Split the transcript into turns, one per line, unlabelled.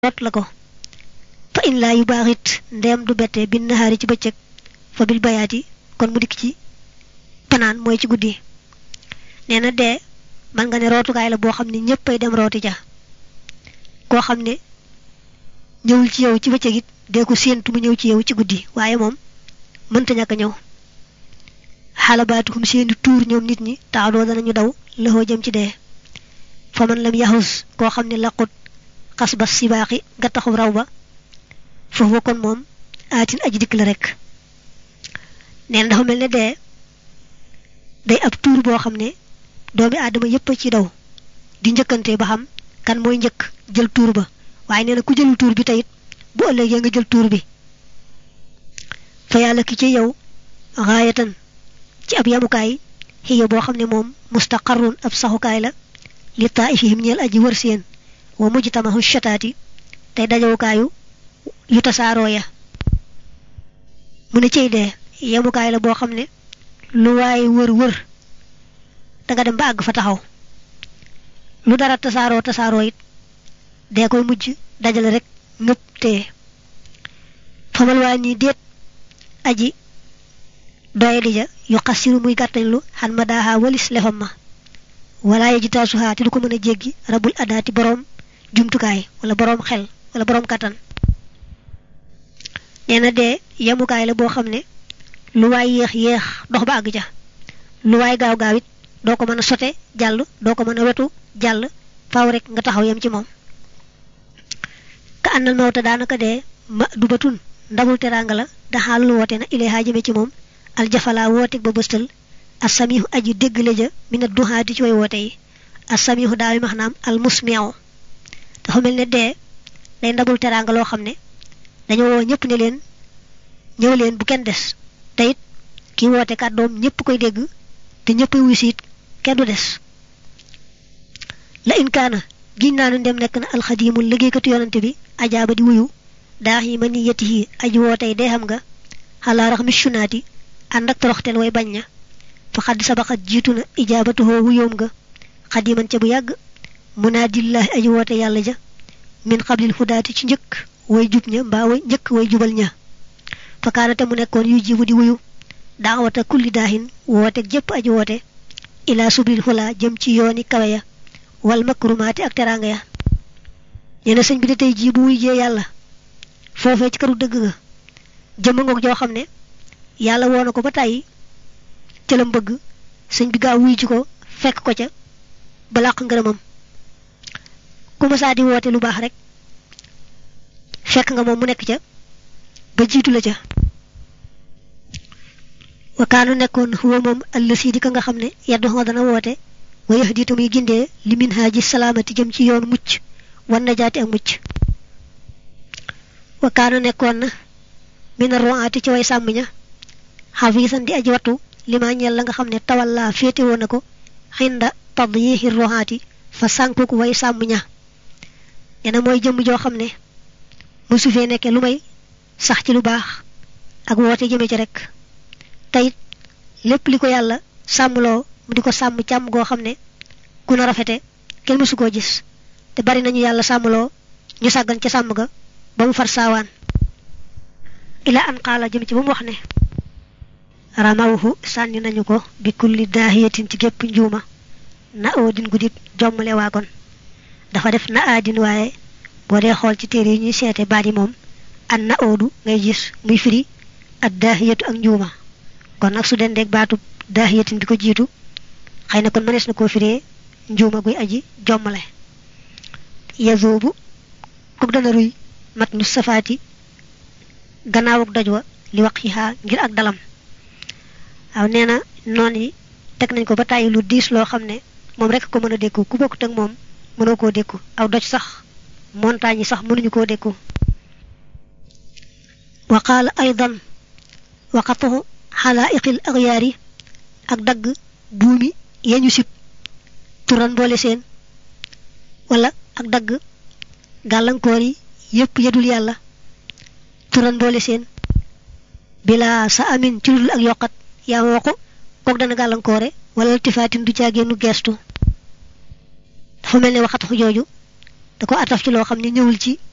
root la ko fa in laa yu baaxit ndeem du bette bin nahaari ci bëccëg fa bil bayaati kon mu dikk ci panaan mooy ci guddi nee na dee man nga ne rootukaay la boo xam ne ñëppay dem rooti ja koo xam ne ñëwul ci yow ci bëccëg it dee ko séentu mu ñëw ci yow ci guddi waaye moom mënta ñàkk a ñëw xalabaatukum seeni tuur ñoom nit ñi taxadoo danañu daw lëxoo jëm ci dee fa man lam yaxus koo xam ne laqut xas ba sibaaxi nga taxu raw ba foofu kon moom aatin aji dikk la rek neen dafa mel ne dee day ab tuur boo xam ne doomi aadama yépp a ci daw di njëkkante ba xam kan mooy njëkk jël tuur ba waaye nee na ku jëlul tuur bi teyit bu ëllëgee nga jël tuur bi fa yàlla ki ci yow xaayatan ci ab yamukaay xiya boo xam ne moom mustaqarrun ab saxukaay la li taifihim ñeel aji wër seen wa mujtamahu shataati tey dajawukaayu yu tasaaroo ya mu ne cey dee yemukaay la boo xam ne lu waaye wër wër danga dem ba àgg fa taxaw lu dara tasaaroo tasaaroo it dee koy mujj dajale rek ngëpp tee famal waa nii déet aji doye di ja yu xasiru muy gàttañ lu xan ma daaxaa walis lefam ma wala ye jitaasuhaa te du ko mën a jéggi rabul adaati boroom jumtukaay wala boroom xel wala boroom kàttan nee na dee yemukaay la boo xam ne lu waay yéex yéex dox ba àgg ja lu waay gaaw gaaw it doo ko mën a sote jàll doo ko mën a wetu jàll faaw rek nga taxaw yem ci moom ka àndal mawta daanaka dee ma du batun ndamul teraanga la daxaal lu woote na ileehaa jëme ci moom aljafalaa woote ba bëstal asamihu aji déggle ja mina duhaati ci way woote yi asamihu daal max naam al musmiu dafa mel ne dee day ndamul teraanga loo xam ne dañoo woo ñëpp ne leen ñëw leen bu kenn des te it kii woote kàddoom ñëpp koy dégg te ñëpp wuy siit kenn du des la inkaana giñ naa ne ndem nekk na alxadiimul liggéeykatu yonante bi ajaaba di wuyu daax yi ma ni yetti yi aji wootey dee xam nga xalaa rax mi sunaati ànd ak toroxtel way bañ ña fa xadd sabaxat jiitu na ijaabatuhoo wuyoom nga xadiman ca bu yàgg munaadillaahi aji woote yàlla ja min xablil hudaati ci njëkk way jub ña mbaa way njëkk way jubal ña fa kaanate mu nekkoon yu jibu di wuyu daawata kulli daahin woote jëpp aji woote ilaa subril xulaa jëm ci yooni kawe ya wal makrumaati ak teraanga ya nee na sëñ bi de tey jii bu wuy jee yàlla foofee ci këru dëgg ga jëmm ngoog joo xam ne yàlla woo na ko ba tàyyi ca lam bëgg sëñ bi gaaw wuy ji ko fekk ko ca ba làq ngërëmam ku ma saa di woote lu baax rek fekk nga moom mu nekk ca ba jiitu la ca wakaanu nekkoon huwa moom allësi di ka nga xam ne yaddu nga dana woote wa yax diita muy gindee li min haaji salaamati jëm ci yoon mucc wan na jaati ak mucc wakaanu nekkoon na mina roaati ci way sàmm ña xafiisan di aji wattu li ma ñeel la nga xam ne tawal laa féete woon na ko xinda tadyiixi roaati fa sànkuk way sàmm ña nee na mooy jëmm joo xam ne mësu fee nekke lu may sax ci lu baax ak woote jëme ci rek teyit lépp li ko yàlla sàmmloo mu di ko sàmm càmm goo xam ne ku na rafete kenn mësu koo gis te bari nañu yàlla sàmmloo ñu sàggan ca sàmm ga ba mu far saawaan ila an qaala jëm ci ba mu wax ne ramawhu sànni nañu ko bi kulli daahiyatin ci gépp njuuma na oodin guddib jommale waagon dafa def na aadin waaye boo dee xool ci téere yi ñuy seete baat yi moom an na oodu ngay gis muy firi ak daahiyatu ak njuuma kon nag su dendeeg baatu daahiyatin bi ko jiitu xëy na kon mënees na koo firee njuuma guy aji jommale yazoobu kuk dana ruy mat nu safaati gannaawuk doj wa li wax xiixaa ngir ak dalam waaw nee na noon yi teg nañ ko ba tàyyi lu diis loo xam ne moom rek ko mën a dékku ku bokkut ak moom mënoo koo dékku aw doj sax montagne yi sax mënuñu koo dékku wa qaala aydan waqatuhu xalaa'iqil axyaari ak dagg buumi yeñu sib turan boole seen wala ak dagg gàllankoor yi yépp yedul yàlla turan boole seen bilaa sa amin ci dul ak yokkat yaa ma waxu kook dana gàllankoore wala tifaatin du caagéenu geestu dafa mel ne waxatu jooju da ko ataf ci loo xam ne ñëwul ci